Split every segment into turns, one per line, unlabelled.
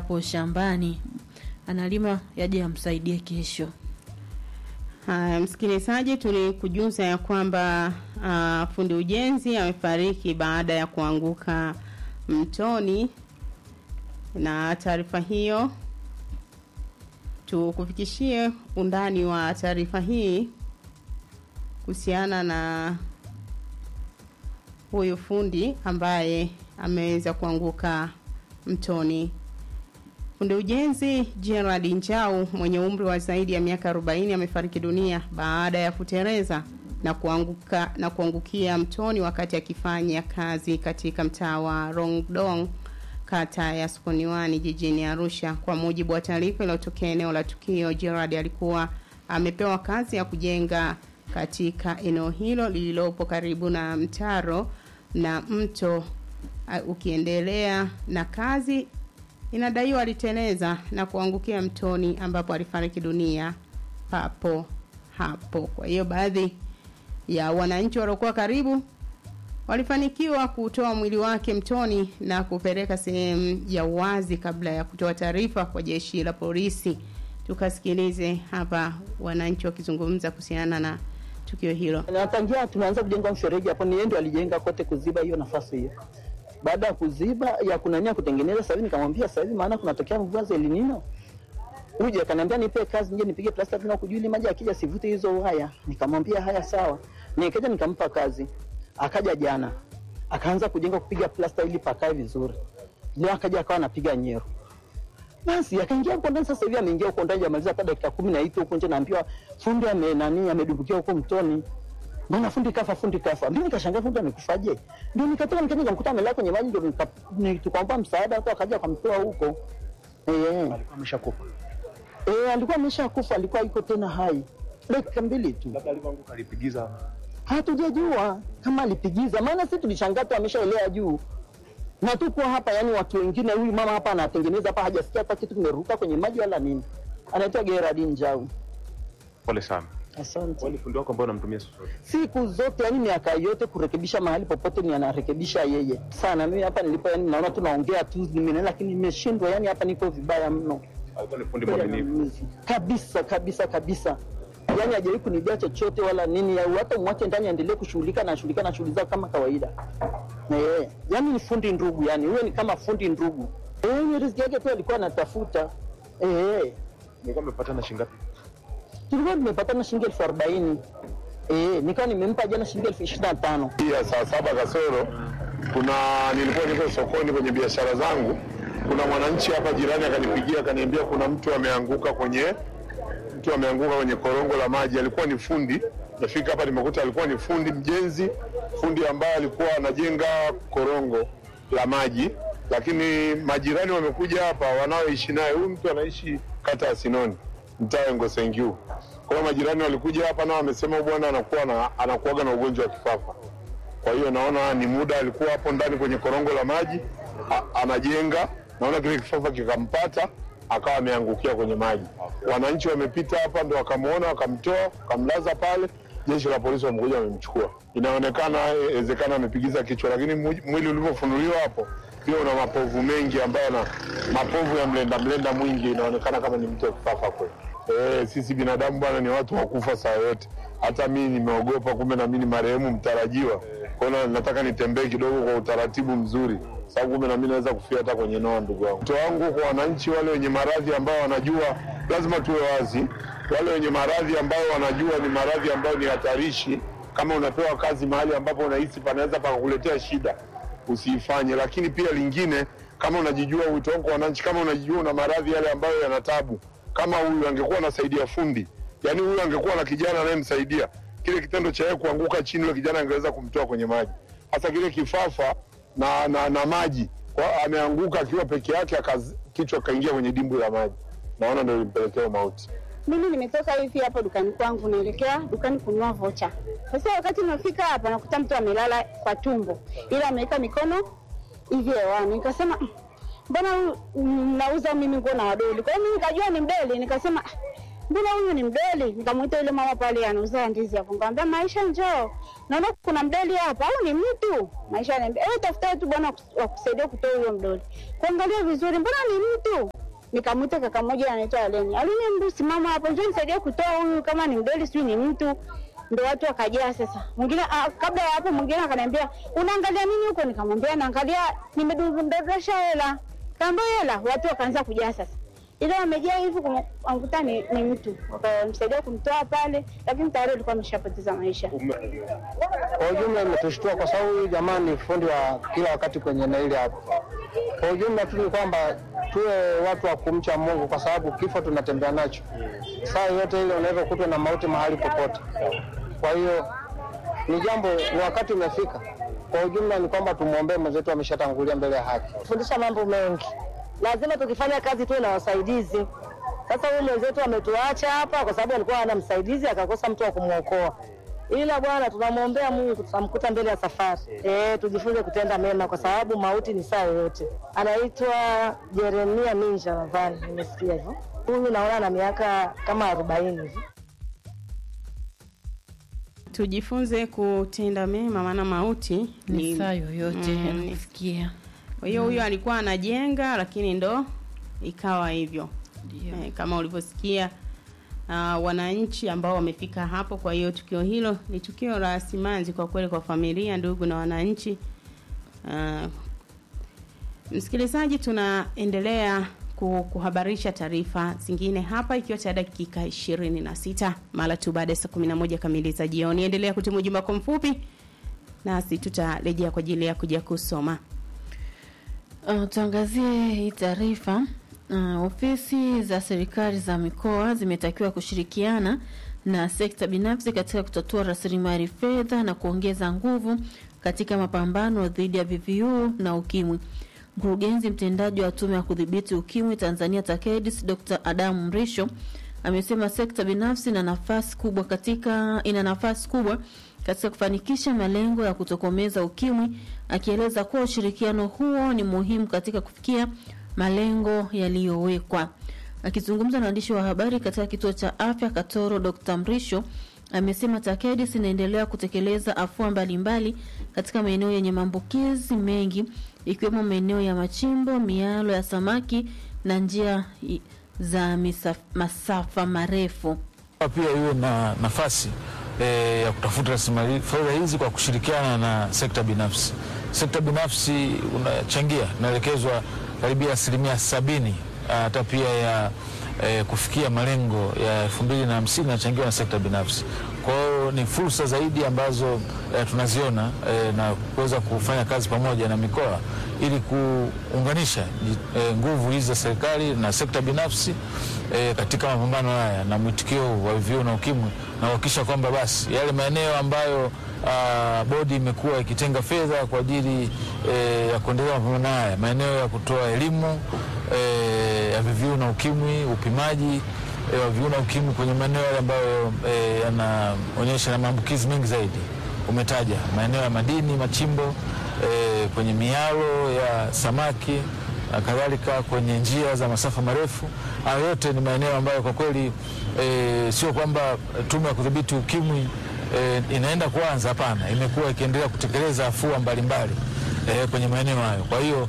hapo shambani analima yaje amsaidie kesho.
Haya, msikilizaji, tulikujuza ya kwamba uh, fundi ujenzi amefariki baada ya kuanguka mtoni, na taarifa hiyo tukufikishie undani wa taarifa hii kuhusiana na huyu fundi ambaye ameweza kuanguka mtoni. Fundi ujenzi Gerard Njau mwenye umri wa zaidi ya miaka 40 amefariki dunia baada ya kutereza na kuanguka na kuangukia mtoni wakati akifanya kazi katika mtaa wa Rongdong kata ya Sokoniwani jijini Arusha. Kwa mujibu wa taarifa iliyotokea eneo la tukio, Gerard alikuwa amepewa kazi ya kujenga katika eneo hilo lililopo karibu na mtaro na mto uh, ukiendelea na kazi inadaiwa aliteleza na kuangukia mtoni ambapo alifariki dunia papo hapo. Kwa hiyo baadhi ya wananchi waliokuwa karibu walifanikiwa kutoa mwili wake mtoni na kupeleka sehemu ya uwazi kabla ya kutoa taarifa kwa jeshi la polisi. Tukasikilize hapa wananchi wakizungumza kuhusiana na tukio hilo.
Na tangia tumeanza kujenga mfereji hapo, ni yeye ndio alijenga kote kuziba hiyo nafasi hiyo. Baada ya kuziba ya kunania kutengeneza, sasa hivi nikamwambia, sasa hivi maana kunatokea mvua za El Nino, uje akaniambia nipe kazi nje nipige plasta tena kujua ili maji akija sivute hizo waya. Nikamwambia haya sawa, nikaja nikampa kazi. Akaja jana akaanza kujenga kupiga plasta ili pakae vizuri. Leo akaja akawa anapiga nyero. Basi akaingia huko ndani, sasa hivi ameingia huko ndani, amaliza hata dakika kumi na ito huko nje, naambiwa fundi ame nani amedumbukia huko mtoni. Mbona fundi kafa, fundi kafa. Mimi nikashangaa fundi amekufaje? Ndio nikatoka nikaja nikamkuta amelala kwenye maji, ndio nika- ni- tukampa msaada, watu akaja akamtoa huko. Eh,
alikuwa ameshakufa.
eh, alikuwa ameshakufa, alikuwa yuko tena hai. Dakika mbili tu.
Labda alivyoanguka alipigiza
Hatujajua kama alipigiza, maana sisi tulishangaa tu ameshaelea juu na tuko hapa, yani watu wengine, huyu mama hapa anatengeneza hapa, hajasikia hata kitu kimeruka kwenye maji wala nini. Anaitwa Gerard Njau.
pole sana.
Asante.
Wani fundi wako ambao unamtumia siku zote.
Siku zote, yani miaka yote, kurekebisha mahali popote ni anarekebisha yeye sana. Mimi hapa nilipo, yani naona tunaongea tu, nimenena, lakini nimeshindwa, yani hapa niko vibaya mno
Alikuwa ni fundi mwaminifu.
kabisa kabisa kabisa yani hajawahi kunibia chochote wala nini au hata mwache ndani aendelee kushughulika na shughulika na shughuli zao kama kawaida eh yani ni fundi ndugu yani huyo ni kama fundi ndugu eh ni riziki yake tu alikuwa anatafuta eh
Nilikuwa amepata na shilingi ngapi?
tulikuwa tumepatana shilingi elfu arobaini eh nikawa nimempa jana shilingi elfu ishirini na tano
ya saa saba kasoro kuna nilikuwa niko sokoni kwenye biashara zangu kuna mwananchi hapa jirani akanipigia akaniambia kuna mtu ameanguka kwenye mtu ameanguka kwenye korongo la maji alikuwa ni fundi nafika hapa nimekuta alikuwa ni fundi mjenzi fundi ambaye alikuwa anajenga korongo la maji lakini majirani wamekuja hapa wanaoishi naye huyu mtu anaishi kata ya sinoni mtaa ngosengiu kwa hiyo majirani walikuja hapa nao wamesema huyu bwana anakuwa na, anakuaga na ugonjwa wa kifafa kwa hiyo naona ni muda alikuwa hapo ndani kwenye korongo la maji a, anajenga, naona kile kifafa kikampata akawa ameangukia kwenye maji. Wananchi wamepita hapa ndo wakamwona, wakamtoa, wakamlaza pale. Jeshi la polisi wamekuja wamemchukua. Inaonekana inawezekana amepigiza kichwa, lakini mwi- mwili ulivyofunuliwa hapo pia una mapovu mengi ambayo na mapovu ya mlenda mlenda mwingi, inaonekana kama ni mtu wa kifafa kweli. Eh, sisi binadamu bwana ni watu wa kufa saa yote. Hata mimi nimeogopa, kumbe na mimi ni marehemu mtarajiwa. Kwa hiyo nataka nitembee kidogo kwa utaratibu mzuri, sababu kumbe na mimi naweza kufia hata kwenye noa. Ndugu wangu, wito wangu kwa wananchi wale wenye maradhi ambao wanajua, lazima tuwe wazi, wale wenye maradhi ambao wanajua ni maradhi ambayo ni hatarishi, kama unapewa kazi mahali ambapo unahisi panaweza pakakuletea shida, usiifanye. Lakini pia lingine, kama unajijua, wito wangu kwa wananchi, kama unajijua una maradhi yale ambayo yana tabu, kama huyu angekuwa anasaidia fundi, yani huyu angekuwa na kijana anayemsaidia, kile kitendo cha yeye kuanguka chini, yule kijana angeweza kumtoa kwenye maji, hasa kile kifafa na, na, na maji kwa ameanguka akiwa peke yake, akaz- kichwa kaingia kwenye dimbwi la maji, naona ndio ilimpelekea mauti.
Mimi nimetoka hivi hapo dukani kwangu, naelekea dukani kununua vocha. Sasa wakati nafika hapa, nakuta mtu amelala kwa tumbo, ila ameweka mikono hivi hewani. Nikasema "Mm, mbona huyu mnauza mimi nguo na wadoli? Kwa hiyo mimi nikajua ni mdoli, nikasema "Ah, mbona huyu ni mdoli? Nikamwita yule mama pale anauza ndizi hapo, nikamwambia Maisha, njoo, naona kuna mdoli hapa au ni mtu? Maisha ananiambia eh, tafuta tu bwana wa kusaidia kutoa huyo mdoli. Kuangalia vizuri, mbona ni mtu? Nikamwita kaka mmoja anaitwa Aleni. Aleni, mbu simama hapo, njoo nisaidie kutoa huyu, kama ni mdoli sijui ni mtu. Ndo watu wakajaa sasa. Mwingine ah, kabla ya hapo mwingine akaniambia unaangalia nini huko? Nikamwambia naangalia, nimedondosha hela. Kaambia hela, watu wakaanza kujaa sasa ila wamejaa hivi kumkuta ni, ni mtu wakamsaidia kumtoa pale, lakini tayari alikuwa ameshapoteza maisha.
Kwa ujumla imetushtua kwa sababu huyu jamaa ni fundi wa kila wakati kwenye naili hapo. Kwa ujumla tu ni kwamba tuwe watu wa kumcha Mungu kwa sababu kifo tunatembea nacho. Saa yote ile unaweza kutwa na mauti mahali popote. Kwa hiyo ni jambo, ni wakati umefika. Kwa ujumla ni kwamba tumwombee mwenzetu ameshatangulia mbele ya haki.
fundisha mambo mengi. Lazima tukifanya kazi tuwe na wasaidizi. Sasa huyu mwenzetu ametuacha hapa kwa sababu alikuwa hana msaidizi, akakosa mtu wa kumwokoa. Ila bwana, tunamwombea Mungu, tutamkuta mbele ya safari. Eh, tujifunze kutenda mema kwa sababu mauti ni saa yoyote. Anaitwa Jeremia Minja, nadhani nimesikia hivyo. Huyu naona na miaka kama arobaini hivi.
Tujifunze kutenda mema, maana mauti
ni saa yoyote
Mm.
yanakufikia.
Kwa hiyo huyo alikuwa anajenga, lakini ndo ikawa hivyo
Ndio.
eh, kama ulivyosikia uh, wananchi ambao wamefika hapo. Kwa hiyo tukio hilo ni tukio la simanzi kwa kweli, kwa familia, ndugu na wananchi. Uh, msikilizaji, tunaendelea ku- kuhabarisha taarifa zingine hapa, ikiwa tayari dakika ishirini na sita mara tu baada ya saa kumi na moja kamili za jioni. Endelea kutuma ujumbe wako mfupi, nasi tutarejea kwa ajili ya kuja kusoma.
Uh, tuangazie hii taarifa. Uh, ofisi za serikali za mikoa zimetakiwa kushirikiana na sekta binafsi katika kutatua rasilimali fedha na kuongeza nguvu katika mapambano dhidi ya VVU na ukimwi. Mkurugenzi mtendaji wa tume ya kudhibiti ukimwi Tanzania TACAIDS Dr. Adamu Mrisho amesema sekta binafsi ina nafasi kubwa katika ina nafasi kubwa katika kufanikisha malengo ya kutokomeza ukimwi, akieleza kuwa ushirikiano huo ni muhimu katika kufikia malengo yaliyowekwa. Akizungumza na waandishi wa habari katika kituo cha afya Katoro, Dr. Mrisho amesema TACAIDS inaendelea kutekeleza afua mbalimbali katika maeneo yenye maambukizi mengi ikiwemo maeneo ya machimbo, mialo ya samaki na njia i- za misaf, masafa marefu.
pia iwe na nafasi e, ya kutafuta rasilimali fedha hizi kwa kushirikiana na sekta binafsi. Sekta binafsi unachangia, inaelekezwa karibia asilimia sabini hata pia ya e, kufikia malengo ya elfu mbili na hamsini inachangiwa na sekta binafsi. Kwa hiyo ni fursa zaidi ambazo e, tunaziona e, na kuweza kufanya kazi pamoja na mikoa ili kuunganisha e, nguvu hizi za serikali na sekta binafsi e, katika mapambano haya na mwitikio wa VVU na ukimwi na kuhakikisha kwamba basi yale maeneo ambayo ah, bodi imekuwa ikitenga fedha kwa ajili e, ya kuendelea mapambano haya, maeneo ya kutoa elimu e, ya VVU na ukimwi, upimaji e, wa VVU na ukimwi kwenye maeneo yale ambayo e, yanaonyesha na maambukizi mengi zaidi. Umetaja maeneo ya madini, machimbo e, kwenye mialo ya samaki na kadhalika kwenye njia za masafa marefu. Hayo yote ni maeneo ambayo kwa kweli e, sio kwamba tume ya kudhibiti ukimwi e, inaenda kuanza, hapana, imekuwa ikiendelea kutekeleza afua mbalimbali e, kwenye maeneo hayo. Kwa hiyo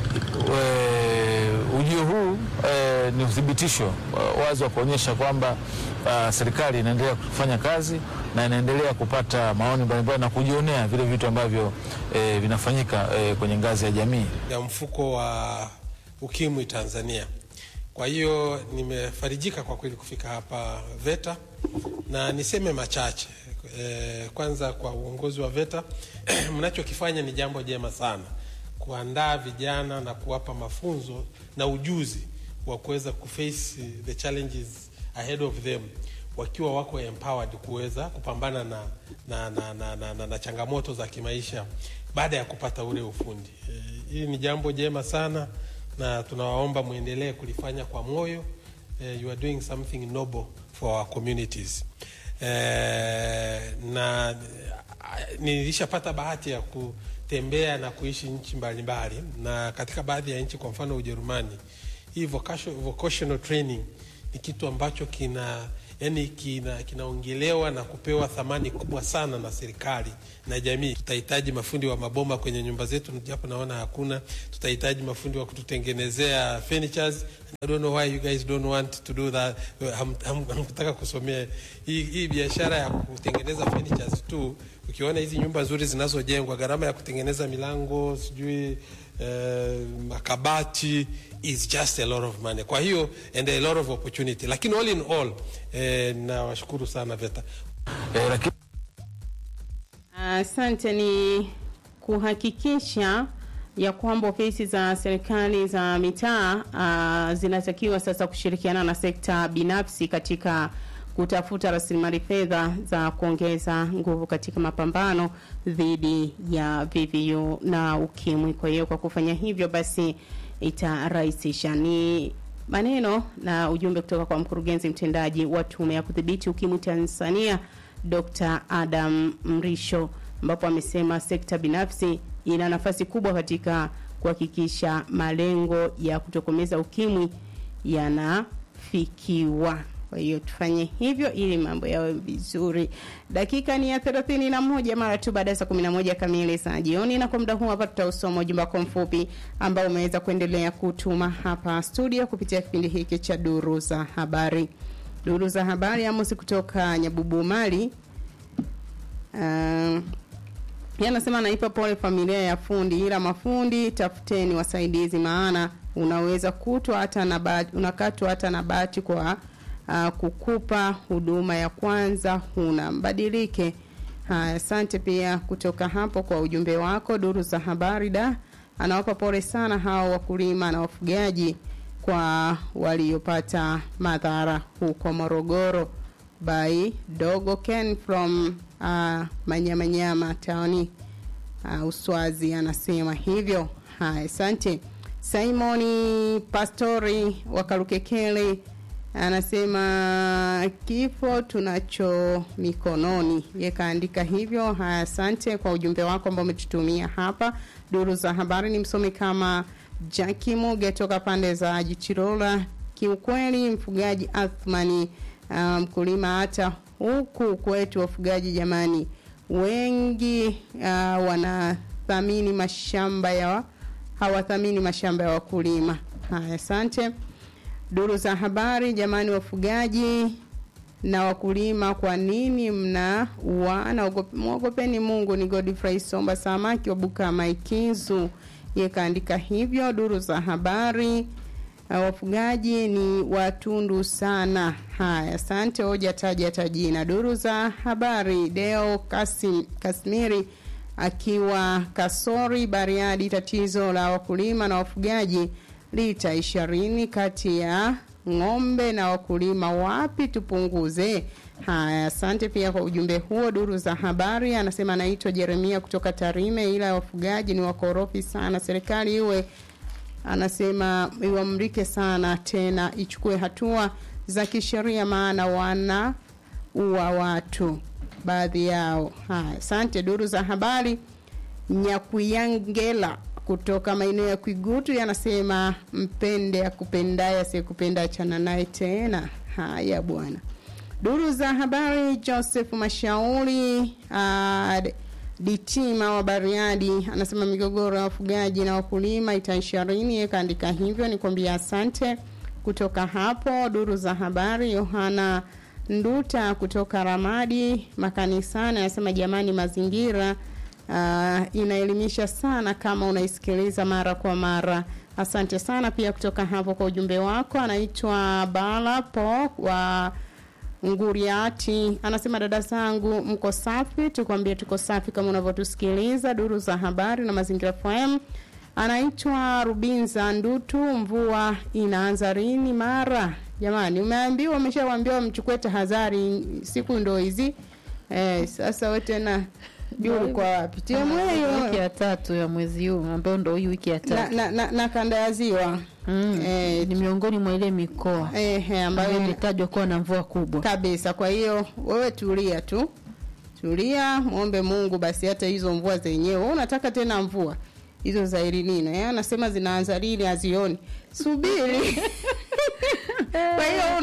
e, ujio huu e, ni uthibitisho wa- wazi wa kuonyesha kwamba ah, serikali inaendelea kufanya kazi na inaendelea kupata maoni mbalimbali na kujionea vile vitu ambavyo e, vinafanyika e, kwenye ngazi ya jamii.
ya mfuko wa ukimwi Tanzania. Kwa hiyo nimefarijika kwa kweli kufika hapa VETA na niseme machache. E, kwanza kwa uongozi wa VETA mnachokifanya ni jambo jema sana, kuandaa vijana na kuwapa mafunzo na ujuzi wa kuweza kuface the challenges ahead of them wakiwa wako empowered kuweza kupambana na, na, na, na, na, na, na changamoto za kimaisha baada ya kupata ule ufundi. E, hili ni jambo jema sana na tunawaomba mwendelee kulifanya kwa moyo. E, you are doing something noble for our communities. E, na eh, nilishapata bahati ya kutembea na kuishi nchi mbalimbali, na katika baadhi ya nchi, kwa mfano Ujerumani, hii vocation- vocational training ni kitu ambacho kina yani kina kinaongelewa na kupewa thamani kubwa sana na serikali na jamii. Tutahitaji mafundi wa mabomba kwenye nyumba zetu, japo naona hakuna. Tutahitaji mafundi wa kututengenezea furnitures. I don't know why you guys don't want to do that. Ham- ham- Hamkutaka kusomea hii, hii biashara ya kutengeneza furnitures tu. Ukiona hizi nyumba nzuri zinazojengwa, gharama ya kutengeneza milango sijui eh, makabati is just a lot of money. Kwa hiyo and a lot of opportunity, lakini all in all eh, nawashukuru sana VETA.
eh, lakini
Asante. Ni kuhakikisha ya kwamba ofisi za serikali za mitaa ah, zinatakiwa sasa kushirikiana na sekta binafsi katika kutafuta rasilimali fedha za kuongeza nguvu katika mapambano dhidi ya VVU na ukimwi. Kwa hiyo kwa kufanya hivyo basi itarahisisha. Ni maneno na ujumbe kutoka kwa mkurugenzi mtendaji wa tume ya kudhibiti ukimwi Tanzania Dr. Adam Mrisho ambapo amesema sekta binafsi ina nafasi kubwa katika kuhakikisha malengo ya kutokomeza ukimwi yanafikiwa. Kwa hiyo tufanye hivyo ili mambo yawe vizuri. Dakika ni ya thelathini na moja mara tu baada ya saa kumi na moja kamili za jioni, na kwa muda huu hapa tutausoma ujumbe wako mfupi ambao umeweza kuendelea kutuma hapa studio kupitia kipindi hiki cha duru za habari. Duru za habari Amos kutoka Nyabubu Mali. Uh, yeye anasema naipa pole familia ya fundi, ila mafundi tafuteni wasaidizi, maana unaweza kutwa hata na bahati, unakatwa hata na bahati kwa uh, kukupa huduma ya kwanza, huna mbadilike. Haya, asante pia kutoka hapo kwa ujumbe wako. Duru za habari da anawapa pole sana hao wakulima na wafugaji kwa waliopata madhara huko Morogoro by Dogo Ken from uh, Manyamanyama tawni uh, Uswazi anasema hivyo. Haya, asante. Simoni Pastori wa Karukekele anasema kifo tunacho mikononi, ye kaandika hivyo. Haya, asante kwa ujumbe wako ambao umetutumia hapa. Duru za habari ni msomi kama Jackie Muge toka pande za Jichirola. Kiukweli mfugaji Athmani mkulima um, hata huku kwetu wafugaji jamani, wengi uh, wanathamini mashamba ya hawathamini mashamba ya wakulima. Haya, asante. Duru za habari jamani, wafugaji na wakulima, kwa nini mna uana? Mwogopeni Mungu. Ni Godfrey Somba Samaki wa Bukama Ikizu, ye kaandika hivyo. Duru za habari Uh, wafugaji ni watundu sana. Haya, asante. Hoja taja hata jina. Duru za habari Deo Kasim, Kasmiri akiwa Kasori Bariadi, tatizo la wakulima na wafugaji lita ishirini kati ya ng'ombe na wakulima, wapi tupunguze? Haya, asante pia kwa ujumbe huo. Duru za habari anasema anaitwa Jeremia kutoka Tarime, ila wafugaji ni wakorofi sana, serikali iwe anasema iwamrike sana tena ichukue hatua za kisheria, maana wana ua watu baadhi yao. Haya, asante. Duru za habari Nyakuyangela kutoka maeneo ya Kwigutu yanasema mpende akupendaye, asiyekupenda achana naye tena. Haya bwana. Duru za habari Joseph Mashauri uh, Ditima wa Bariadi anasema migogoro ya wafugaji na wakulima itaisharini. Kaandika hivyo, nikwambia asante. Kutoka hapo duru za habari, Yohana Nduta kutoka Ramadi makanisani anasema jamani, mazingira uh, inaelimisha sana kama unaisikiliza mara kwa mara. Asante sana pia kutoka hapo kwa ujumbe wako. Anaitwa Bala Po wa Nguriati anasema dada zangu, mko safi? Tukwambie tuko safi kama unavyotusikiliza. Duru za habari na mazingira FM. Anaitwa Rubinza Ndutu, mvua inaanza lini? Mara jamani, umeambiwa umeshawaambiwa mchukue tahadhari, siku ndo hizi eh. Sasa wewe tena juu kwa wapi? timu hiyo
wiki ya tatu ya mwezi huu ambayo ndo hii wiki ya
na,
tatu
na, na, na kanda ya ziwa
mm.
eh,
ni miongoni mwa ile mikoa
eh, eh,
ambayo
ambayo
imetajwa kuwa na mvua kubwa
kabisa. Kwa hiyo wewe tulia tu, tulia, muombe Mungu basi, hata hizo mvua zenyewe. Wewe unataka tena mvua hizo za El Nino, yeye anasema zinaanza lini, hazioni, subiri. Kwa hiyo una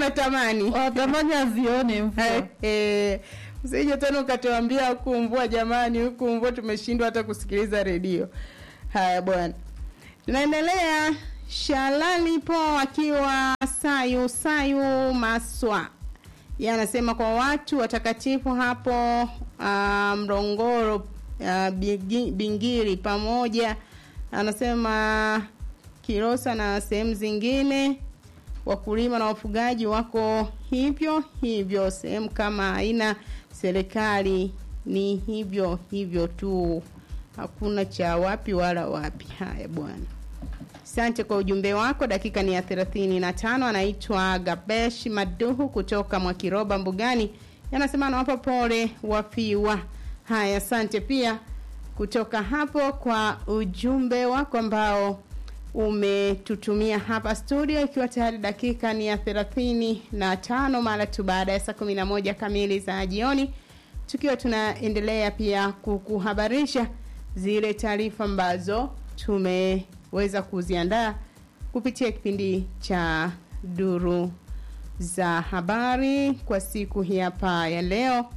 wanatamani
wanatamani azione mvua
Eh, eh, usije tena ukatuambia huku mvua jamani, huku mvua tumeshindwa hata kusikiliza redio. Haya bwana, tunaendelea. Shalali po akiwa Sayu Sayu Maswa yeye anasema kwa watu watakatifu hapo uh, Mrongoro uh, Bigi- Bingiri pamoja, anasema Kilosa na sehemu zingine wakulima na wafugaji wako hivyo hivyo, sehemu kama haina serikali ni hivyo hivyo tu, hakuna cha wapi wala wapi. Haya bwana, asante kwa ujumbe wako. Dakika ni ya thelathini na tano. Anaitwa Gabesh Maduhu kutoka Mwakiroba Mbugani, anasema anawapa pole wafiwa. Haya, asante pia kutoka hapo kwa ujumbe wako ambao umetutumia hapa studio, ikiwa tayari dakika ni ya thelathini na tano mara tu baada ya saa kumi na moja kamili za jioni, tukiwa tunaendelea pia kukuhabarisha zile taarifa ambazo tumeweza kuziandaa kupitia kipindi cha duru za habari kwa siku hii hapa ya leo,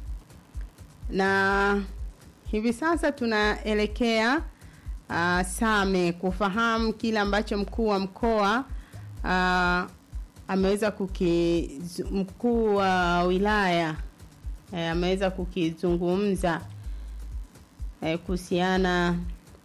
na hivi sasa tunaelekea uh, Same kufahamu kile ambacho mkuu wa mkoa uh, ameweza kuki mkuu wa wilaya eh, ameweza kukizungumza eh, kuhusiana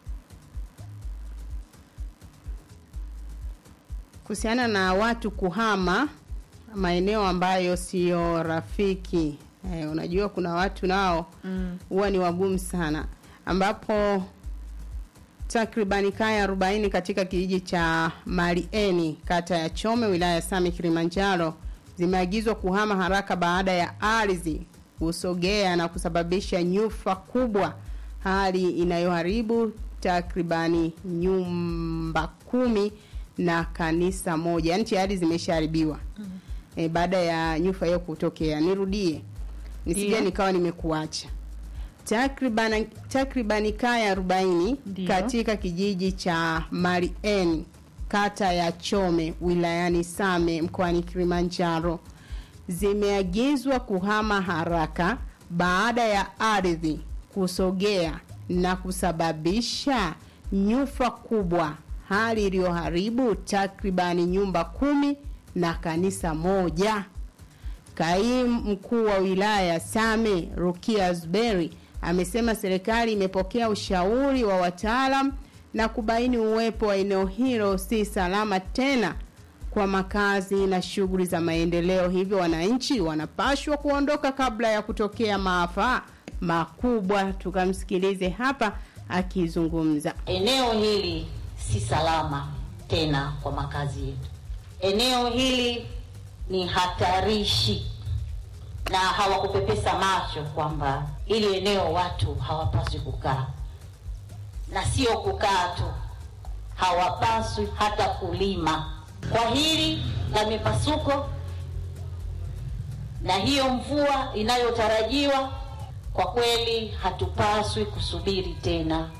kuhusiana na watu kuhama maeneo ambayo siyo rafiki. Eh, unajua kuna watu nao huwa ni wagumu sana ambapo takribani kaya 40 katika kijiji cha Malieni kata ya Chome wilaya ya Same Kilimanjaro zimeagizwa kuhama haraka baada ya ardhi kusogea na kusababisha nyufa kubwa, hali inayoharibu takribani nyumba kumi na kanisa moja. Yaani tayari zimeshaharibiwa e, baada ya nyufa hiyo kutokea. Nirudie nisije
Ndiyo.
nikawa nimekuacha takriban takribani kaya 40
Ndiyo.
katika kijiji cha Marien kata ya Chome wilayani Same mkoani Kilimanjaro zimeagizwa kuhama haraka baada ya ardhi kusogea na kusababisha nyufa kubwa, hali iliyoharibu takribani nyumba kumi na kanisa moja. Kaimu mkuu wa wilaya Same Rukia Zuberi amesema serikali imepokea ushauri wa wataalam na kubaini uwepo wa eneo hilo si salama tena kwa makazi na shughuli za maendeleo, hivyo wananchi wanapashwa kuondoka kabla ya kutokea maafa makubwa. Tukamsikilize hapa akizungumza.
Eneo hili si salama tena kwa makazi yetu. Eneo hili ni hatarishi, na hawakupepesa macho kwamba ili eneo watu hawapaswi kukaa, na sio kukaa tu, hawapaswi hata kulima. Kwa hili la mipasuko na hiyo mvua inayotarajiwa, kwa kweli hatupaswi kusubiri tena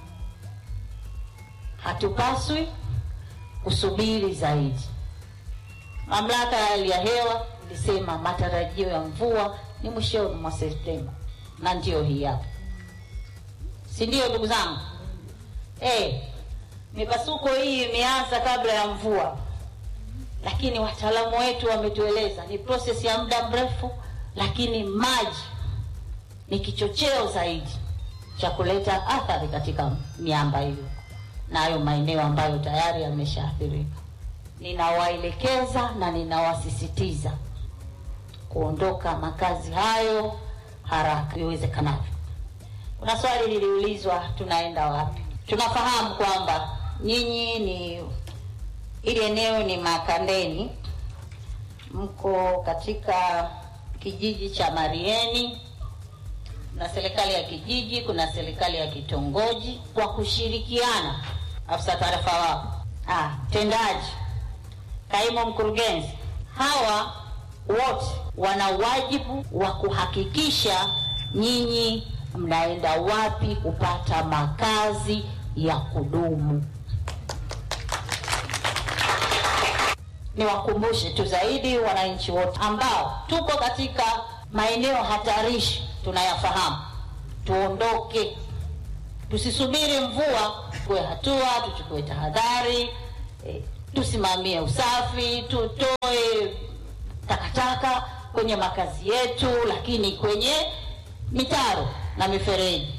hatupaswi kusubiri zaidi. Mamlaka ya hali ya hewa ilisema matarajio ya mvua ni mwishoni mwa Septemba, na ndio hii hapa, si ndio ndugu zangu? Eh, mipasuko hii imeanza kabla ya mvua, lakini wataalamu wetu wametueleza ni process ya muda mrefu, lakini maji ni kichocheo zaidi cha kuleta athari katika miamba hiyo na hayo maeneo ambayo tayari yameshaathirika. Ninawaelekeza na ninawasisitiza kuondoka makazi hayo haraka iwezekanavyo. Kuna swali liliulizwa, tunaenda wapi? Tunafahamu kwamba nyinyi ni ili eneo ni Makandeni, mko katika kijiji cha Marieni na serikali ya kijiji, kuna serikali ya kitongoji, kwa kushirikiana, afisa taarifa wako, ah, mtendaji, kaimu mkurugenzi, hawa wote wana wajibu wa kuhakikisha nyinyi mnaenda wapi kupata makazi ya kudumu. niwakumbushe tu zaidi wananchi wote ambao tuko katika maeneo hatarishi, tunayafahamu, tuondoke, tusisubiri mvua, tuchukue hatua, tuchukue tahadhari, eh, tusimamie usafi, tutoe takataka kwenye makazi yetu, lakini kwenye mitaro na mifereji.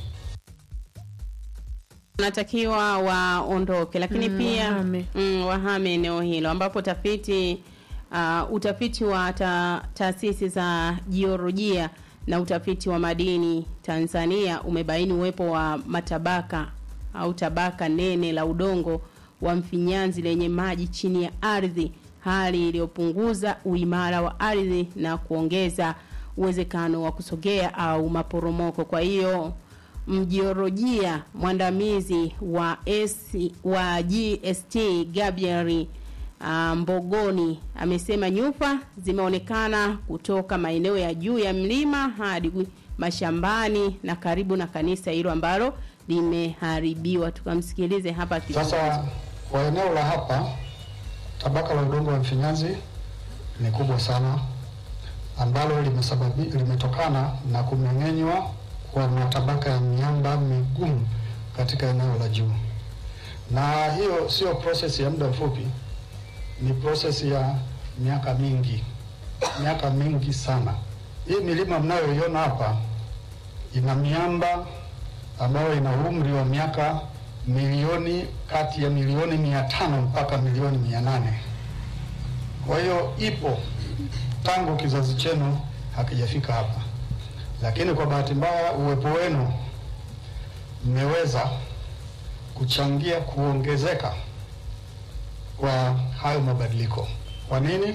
wanatakiwa waondoke, lakini
Mm,
pia
wahame.
mm, wahame eneo hilo ambapo tafiti uh, utafiti wa ta, taasisi za jiolojia na utafiti wa madini Tanzania umebaini uwepo wa matabaka au tabaka nene la udongo wa mfinyanzi lenye maji chini ya ardhi, hali iliyopunguza uimara wa ardhi na kuongeza uwezekano wa kusogea au maporomoko. Kwa hiyo mjiolojia mwandamizi wa S, wa GST Gabriel uh, Mbogoni amesema nyufa zimeonekana kutoka maeneo ya juu ya mlima hadi mashambani na karibu na kanisa hilo ambalo limeharibiwa. Tukamsikilize hapa akizungumza.
Sasa kwa eneo la hapa, tabaka la udongo wa mfinyanzi ni kubwa sana, ambalo limesababi, limetokana na kumeng'enywa kwa matabaka ya miamba migumu katika eneo la juu, na hiyo sio process ya muda mfupi, ni process ya miaka mingi, miaka mingi sana. Hii milima mnayoiona hapa ina miamba ambayo ina umri wa miaka milioni kati ya milioni mia tano mpaka milioni mia nane. Kwa hiyo ipo tangu kizazi chenu hakijafika hapa, lakini kwa bahati mbaya uwepo wenu mmeweza kuchangia kuongezeka kwa hayo mabadiliko. Kwa nini?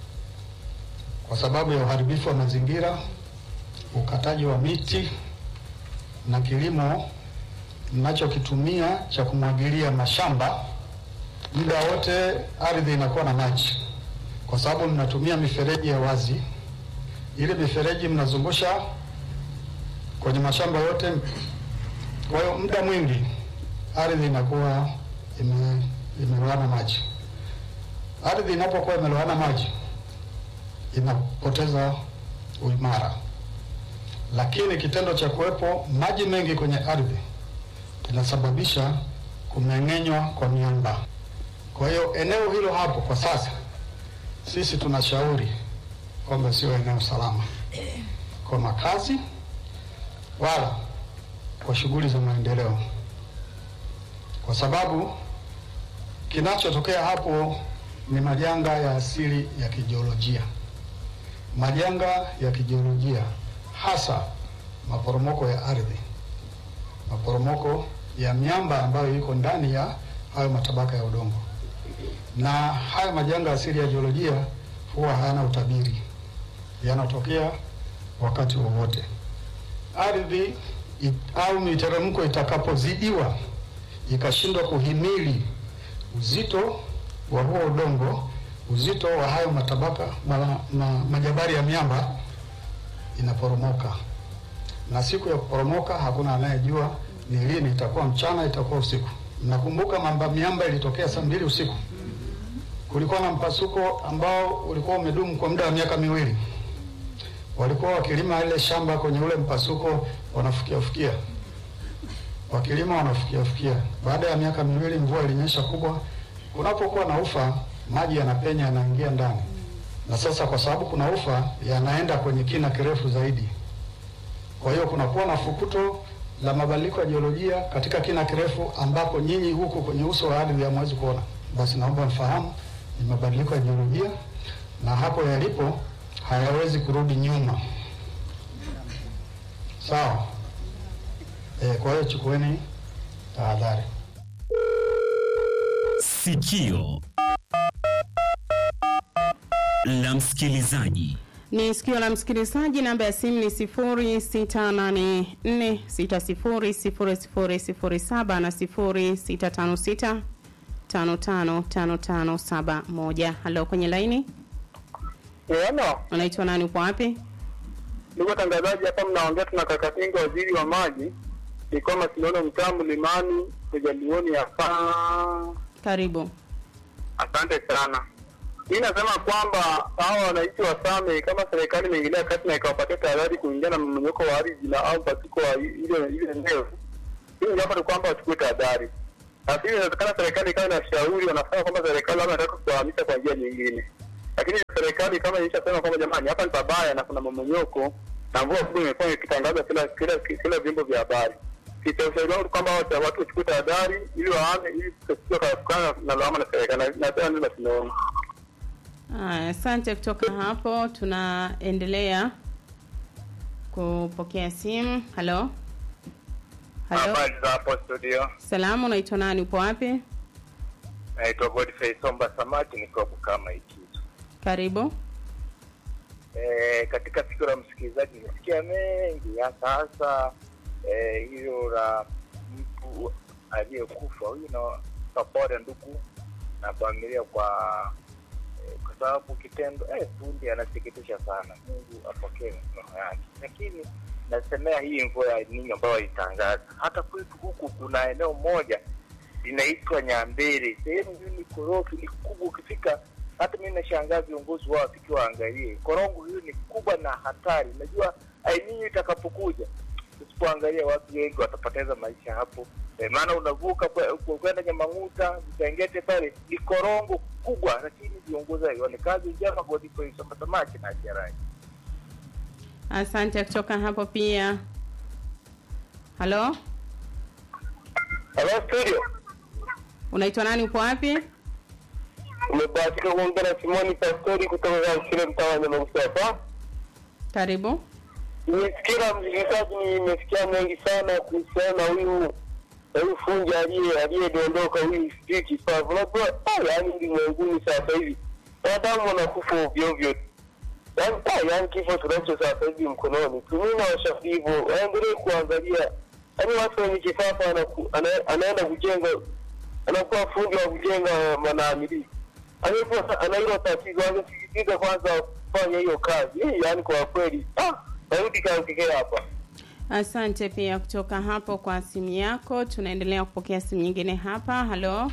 Kwa sababu ya uharibifu wa mazingira, ukataji wa miti na kilimo mnachokitumia cha kumwagilia mashamba, muda wote ardhi inakuwa na maji, kwa sababu mnatumia mifereji ya wazi. Ile mifereji mnazungusha kwenye mashamba yote, kwa hiyo muda mwingi ardhi inakuwa ime, imelowana maji. Ardhi inapokuwa imelowana maji inapoteza uimara, lakini kitendo cha kuwepo maji mengi kwenye ardhi inasababisha kumeng'enywa kwa miamba. Kwa hiyo eneo hilo hapo kwa sasa sisi tunashauri kwamba sio eneo salama kwa makazi wala kwa shughuli za maendeleo, kwa sababu kinachotokea hapo ni majanga ya asili ya kijiolojia, majanga ya kijiolojia, hasa maporomoko ya ardhi, maporomoko ya miamba ambayo iko ndani ya hayo matabaka ya udongo. Na haya majanga asili ya jiolojia huwa hayana utabiri, yanatokea wakati wowote. Ardhi it, au miteremko itakapozidiwa ikashindwa kuhimili uzito wa huo udongo, uzito wa hayo matabaka ma, ma, majabari ya miamba, inaporomoka. Na siku ya kuporomoka hakuna anayejua ni lini, itakuwa mchana, itakuwa usiku. Mnakumbuka mamba miamba ilitokea saa mbili usiku, kulikuwa na mpasuko ambao ulikuwa umedumu kwa muda wa miaka miwili. Walikuwa wakilima ile shamba kwenye ule mpasuko, wanafukia fukia, wakilima wanafukia fukia. Baada ya miaka miwili, mvua ilinyesha kubwa, kunapokuwa na ufa, maji yanapenya yanaingia ndani, na sasa kwa sababu kuna ufa, yanaenda kwenye kina kirefu zaidi. Kwa hiyo kunakuwa na fukuto la mabadiliko ya jiolojia katika kina kirefu ambapo nyinyi huku kwenye uso wa ardhi hamwezi kuona. Basi naomba mfahamu ni mabadiliko ya jiolojia, na hapo yalipo hayawezi kurudi nyuma. Sawa? E, kwa hiyo chukueni tahadhari.
Sikio la msikilizaji.
Ni sikio la msikilizaji. Namba ya simu ni 0684600007 na 0656555571. Halo, kwenye laini.
Ano,
Unaitwa nani? Uko wapi?
ndugu watangazaji, hapa mnaongea tuna kaka Kinga, waziri wa maji, niko Masinono, mtaa Mlimani, kujalioni hapa.
Karibu.
Asante sana. Hii nasema kwamba hawa wananchi wa Same, kama serikali imeingilia kati na ikawapatia tahadhari kuingia na mmonyoko wa ardhi na au mpasuko wa ile ile eneo, hii jambo ni kwamba wachukue tahadhari. Lakini inawezekana serikali ikawa inashauri, wanafanya kwamba serikali labda inataka kuwahamisha kwa njia nyingine, lakini serikali kama ilishasema kwamba jamani, hapa ni pabaya na kuna mmonyoko na mvua kubwa imekuwa ikitangaza kila kila kila vyombo vya habari. Kita ushauri wangu kwamba watu watu wachukue tahadhari ili waame, ili tusije kutokana na lawama na serikali na na tena ndio tunaona
Aya, asante. Kutoka hapo tunaendelea kupokea simu. Halo, halo,
Habari za hapo studio,
salamu. Unaitwa nani? Upo wapi?
naitwa Godfrey Somba Samaki, niko Bukama Ikizu.
Karibu.
E, katika sikio la msikilizaji nimesikia mengi, hasa hasa e, hilo la mtu aliyekufa. Huyu na sapore ndugu na familia kwa e, kwa sababu kitendo eh, fundi anasikitisha sana. Mungu apokee mikono yake, lakini nasemea hii mvua ya ninyo ambayo waitangaza. Hata kwetu huku kuna eneo moja linaitwa Nyambere, sehemu hiyo ni korofi, ni kubwa. Ukifika hata mimi nashangaa viongozi wao wafiki waangalie korongo hiyo ni kubwa na hatari. Najua aininyo itakapokuja, usipoangalia watu wengi watapoteza maisha hapo e, maana unavuka kwe- kwe- kwenda Nyamang'uta Vitengete pale ni korongo kubwa, lakini viongozi haione. Kazi njema, Godfrey Somba Samaki na Jerai.
Asante. Kutoka hapo pia. Halo,
Halo studio,
unaitwa nani? Upo wapi?
umebahatika kuongea na Simoni Pastori kutoka Kamshire, mtaa wa Nyamagusa hapa.
Karibu.
Nimesikia msikilizaji, nimesikia mengi sana kuhusiana na huyu na huyu fundi aliye aliyedondoka huyu sijui kipavu. Unajua ah, yaani ulimwenguni sasa hivi wanadamu wanakufa ovyo ovyo tu. Yaani ah, yaani kifo tunacho sasa hivi mkononi. Tumii na washauri hivyo waendelee kuangalia, yaani watu wenye kifafa anaku- ana- anaenda kujenga, anakuwa fundi wa kujenga manaamili angekuwa ana hilo tatizo, angesisitiza kwanza kufanya hiyo kazi hii. Yaani kwa kweli ah, narudi kaongekea hapa.
Asante pia kutoka hapo kwa simu yako. Tunaendelea kupokea simu nyingine hapa. Halo,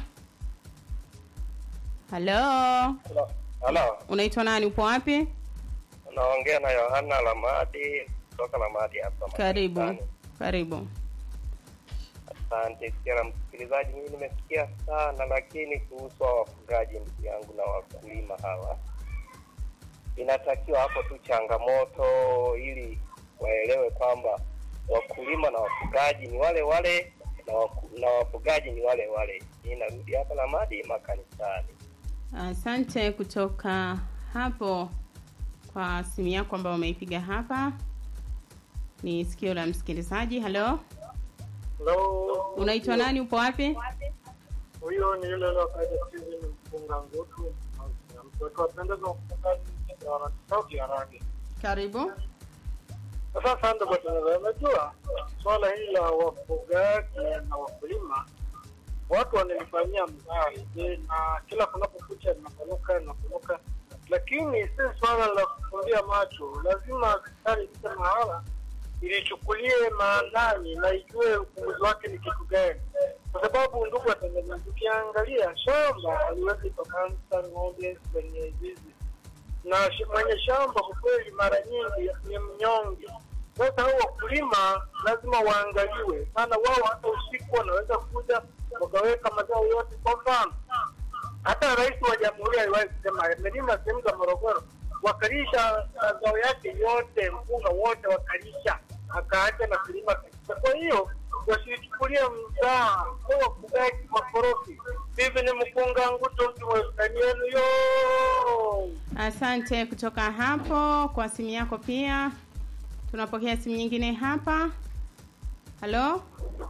halo,
Halo,
unaitwa nani? Upo wapi?
unaongea na Yohana Lamadi kutoka Lamadi hapa.
Karibu,
Marekani.
karibu.
Asante sikia na msikilizaji, mimi nimesikia sana, lakini kuhusu hao wafugaji, ndugu yangu, na wakulima hawa, inatakiwa hapo tu changamoto, ili waelewe kwamba wakulima na wafugaji ni wale wale na, waku, na wafugaji ni wale wale. Mimi narudi hapa Lamadi makanisani.
Asante kutoka hapo kwa simu yako ambayo umeipiga hapa. Ni sikio la msikilizaji. Halo,
Hello.
unaitwa nani? Upo wapi?
Huyo ni yule yule kaida Steven mpunga ngutu. Mtoto wapendeza mfungaji wa sauti ya rangi.
Karibu.
Sasa sasa kwa tunaweza unajua swala hili la wafugaji na wakulima watu wanalifanyia mzari na kila kunapokucha linapanuka linapanuka, lakini si swala la kufumbia macho. Lazima serikali ifike mahala ilichukulie maanani na ijue upunguzi wake ni kitu gani, kwa sababu ndugu watangazaji, ukiangalia shamba haliwezi pakaanza ng'ombe kwenye zizi na sh- mwenye shamba kwa kweli mara nyingi ni mnyonge. Sasa hao wakulima lazima waangaliwe, maana wao hata usiku wanaweza kuja wakaweka mazao yote. Kwa mfano, hata rais wa jamhuri aliwahi kusema amelima sehemu za Morogoro, wakalisha mazao yake yote, mpunga wote wakalisha, akaacha na kulima kabisa. Kwa hiyo wasichukulie mzaa kwa wafugaji makorofi. Hivi ni mpunga nguto mtu mweskani yenu yo
Asante kutoka hapo kwa simu yako pia. Tunapokea simu nyingine hapa. Halo,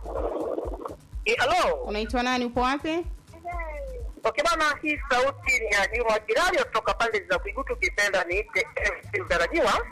Halo,
unaitwa nani? Upo wapi?
okay bana, hii sauti ni ya Juma Jirani kutoka pande za Kuigutu, kipenda niite MC mtarajiwa.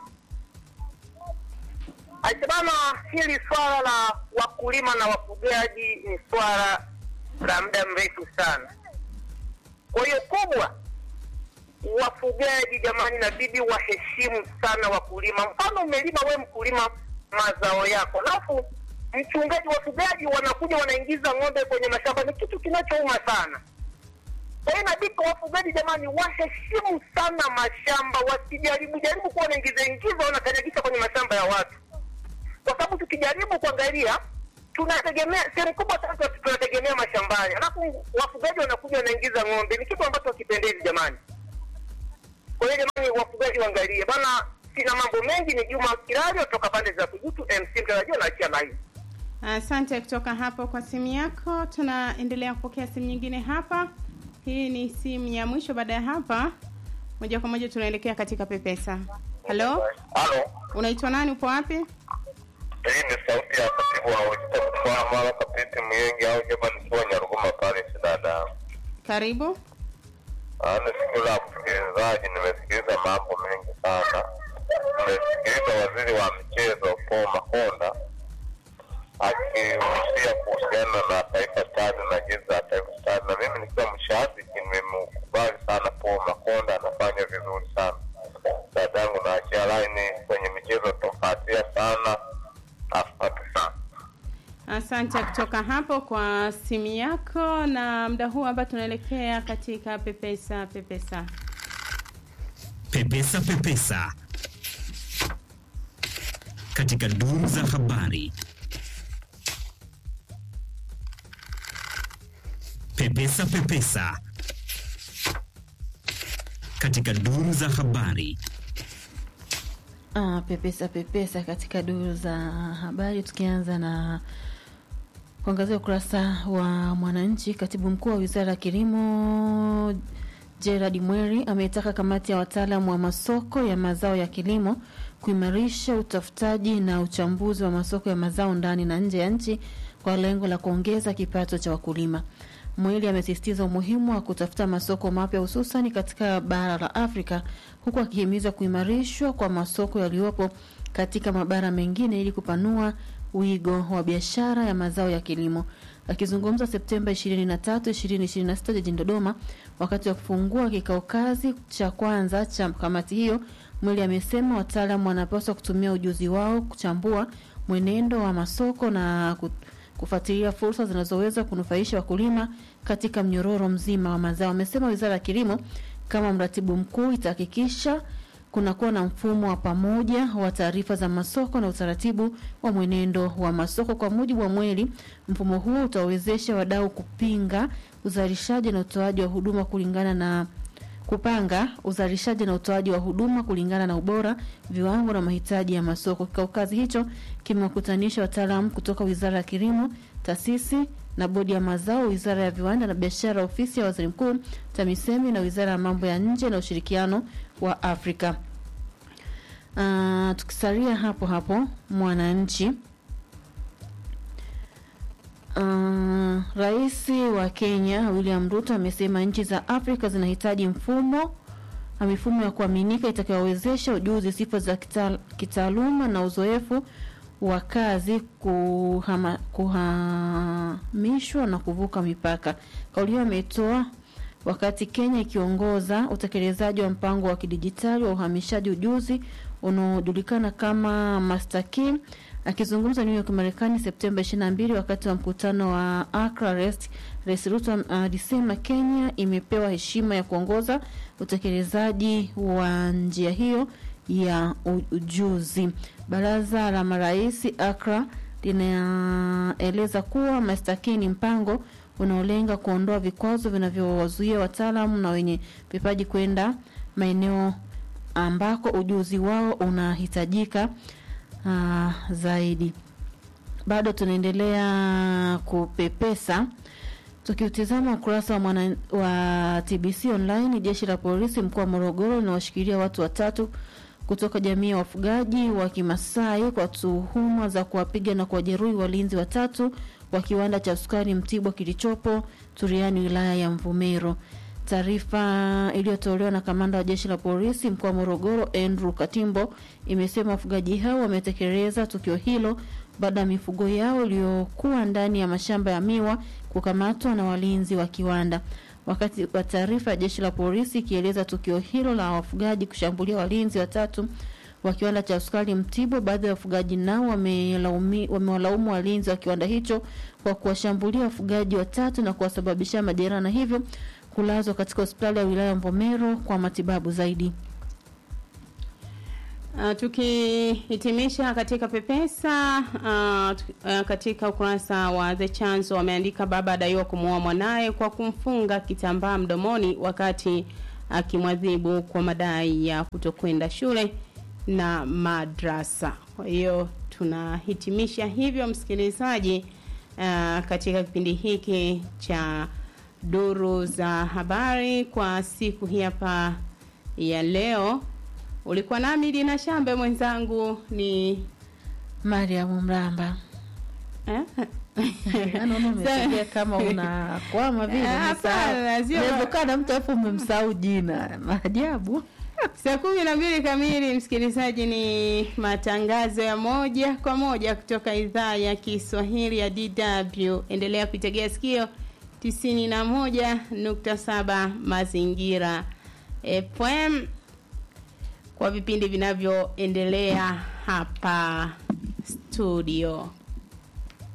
Aise bana, hili swala la wakulima na wafugaji ni swala la muda mrefu sana. Kwa hiyo kubwa, wafugaji jamani, inabidi waheshimu sana wakulima. Mfano, umelima we mkulima mazao yako, alafu mchungaji, wafugaji wanakuja wanaingiza ng'ombe kwenye mashamba, ni kitu kinachouma sana. Kwa hiyo inabidi kwa wafugaji jamani, waheshimu sana mashamba, wasijaribu jaribu kuwa wanaingiza ingiza wanakanyagisha kwenye mashamba ya watu, kwa sababu tukijaribu kuangalia tunategemea sehemu kubwa sana tunategemea mashambani, alafu wafugaji wanakuja wanaingiza ng'ombe, ni kitu ambacho hakipendezi jamani. Kwa hiyo jamani, wafugaji waangalie bana. Sina mambo mengi, ni Juma Kirari kutoka pande za Kujutu MC mtarajiwa, naachia live.
Asante kutoka hapo kwa simu yako. Tunaendelea kupokea simu nyingine hapa. Hii ni simu ya mwisho. Baada ya hapa, moja kwa moja tunaelekea katika Pepesa. Halo,
Halo,
unaitwa nani? Upo wapi?
hii ni sauti ya katibu wa Ujita Mtwara Mara Kapiti Myengi au Jeba nikiwa Nyaruguma pale dada.
Karibu.
Ni sikio la msikilizaji, nimesikiliza mambo mengi sana. Nimesikiliza waziri wa michezo Paul Makonda akihusia kuhusiana na Taifa Stars na jezi za Taifa Stars, na mimi nikiwa mshabiki nimemkubali sana Paul Makonda, anafanya vizuri sana. Dadangu naachia laini kwenye michezo tofatia sana. Asante sana.
Asante kutoka hapo kwa simu yako, na muda huu hapa tunaelekea katika Pepesa. Pepesa.
Pepesa Pepesa katika duru za habari. Pepesa Pepesa katika duru za habari.
Ah, pepesa pepesa katika duru za habari, tukianza na kuangazia ukurasa wa Mwananchi. Katibu mkuu wa wizara ya kilimo Gerard Mweri ameitaka kamati ya wataalamu wa masoko ya mazao ya kilimo kuimarisha utafutaji na uchambuzi wa masoko ya mazao ndani na nje ya nchi kwa lengo la kuongeza kipato cha wakulima. Mwili amesisitiza umuhimu wa kutafuta masoko mapya hususan katika bara la Afrika huku akihimiza kuimarishwa kwa masoko yaliyopo katika mabara mengine ili kupanua wigo wa biashara ya mazao ya kilimo. Akizungumza Septemba 23, 2026 jijini Dodoma wakati wa kufungua kikao kazi cha kwanza cha kamati hiyo, Mwili amesema wataalamu wanapaswa kutumia ujuzi wao kuchambua mwenendo wa masoko na ku- kufuatilia fursa zinazoweza kunufaisha wakulima katika mnyororo mzima wa mazao. Amesema Wizara ya Kilimo kama mratibu mkuu itahakikisha kunakuwa na mfumo wa pamoja wa taarifa za masoko na utaratibu wa mwenendo wa masoko. Kwa mujibu wa Mweli, mfumo huo utawezesha wadau kupinga uzalishaji na utoaji wa huduma kulingana na kupanga uzalishaji na utoaji wa huduma kulingana na ubora, viwango na mahitaji ya masoko. Kikao kazi hicho kimewakutanisha wataalamu kutoka Wizara ya Kilimo, taasisi na bodi ya mazao, Wizara ya Viwanda na Biashara, ofisi ya Waziri Mkuu, TAMISEMI na Wizara ya Mambo ya Nje na Ushirikiano wa Afrika. Uh, tukisalia hapo hapo Mwananchi. Uh, Rais wa Kenya William Ruto amesema nchi za Afrika zinahitaji mfumo na mifumo ya kuaminika itakayowezesha ujuzi, sifa za kita- kitaaluma na uzoefu wa kazi kuhama, kuhamishwa na kuvuka mipaka. Kauli hiyo ametoa wakati Kenya ikiongoza utekelezaji wa mpango wa kidijitali wa uhamishaji ujuzi unaojulikana kama Master Key. Akizungumza New York Marekani Septemba 22 wakati wa mkutano wa Accra Rest, Rais Ruto alisema Kenya imepewa heshima ya kuongoza utekelezaji wa njia hiyo ya u- ujuzi. Baraza la marais Accra linaeleza kuwa Master Key ni mpango unaolenga kuondoa vikwazo vinavyowazuia wataalamu na wenye vipaji kwenda maeneo ambako ujuzi wao unahitajika uh, zaidi. Bado tunaendelea kupepesa tukiutizama ukurasa wa, mwana, wa TBC online. Jeshi la polisi mkoa wa Morogoro linawashikilia watu watatu kutoka jamii ya wafugaji wa Kimasai kwa tuhuma za kuwapiga na kuwajeruhi walinzi watatu wa kiwanda cha sukari Mtibwa kilichopo Turiani wilaya ya Mvomero. Taarifa iliyotolewa na kamanda wa jeshi la polisi mkoa wa Morogoro Andrew Katimbo imesema wafugaji hao wametekeleza tukio hilo baada ya mifugo yao iliyokuwa ndani ya mashamba ya miwa kukamatwa na walinzi wa kiwanda. Wakati wa taarifa ya jeshi la polisi ikieleza tukio hilo la wafugaji kushambulia walinzi watatu wa kiwanda cha sukari Mtibwa, baadhi ya wafugaji nao wamelaumi- wamewalaumu walinzi wa kiwanda hicho kwa kuwashambulia wafugaji watatu na kuwasababishia majeraha na hivyo kulazwa katika hospitali ya wilaya ya Mvomero kwa matibabu zaidi.
Uh, tukihitimisha katika Pepesa uh, tu- uh, katika ukurasa wa The Chanzo wameandika baba adaiwa kumuoa mwanaye kwa kumfunga kitambaa mdomoni wakati akimwadhibu kwa madai ya kutokwenda shule na madrasa. Kwa hiyo tunahitimisha hivyo msikilizaji, uh, katika kipindi hiki cha duru za habari kwa siku hii hapa ya leo. Ulikuwa nami Dina Shambe, mwenzangu ni
Mariam Mramba.
Eh?
Naona umesikia kama unakwama vile.
Ah, hapana, sio-
Inawezekana mtu alafu umemsahau jina. Maajabu.
Saa kumi na mbili kamili, msikilizaji, ni matangazo ya moja kwa moja kutoka idhaa ya Kiswahili ya DW. Endelea kuitegea sikio tisini na moja nukta saba Mazingira FM kwa vipindi vinavyoendelea hapa studio.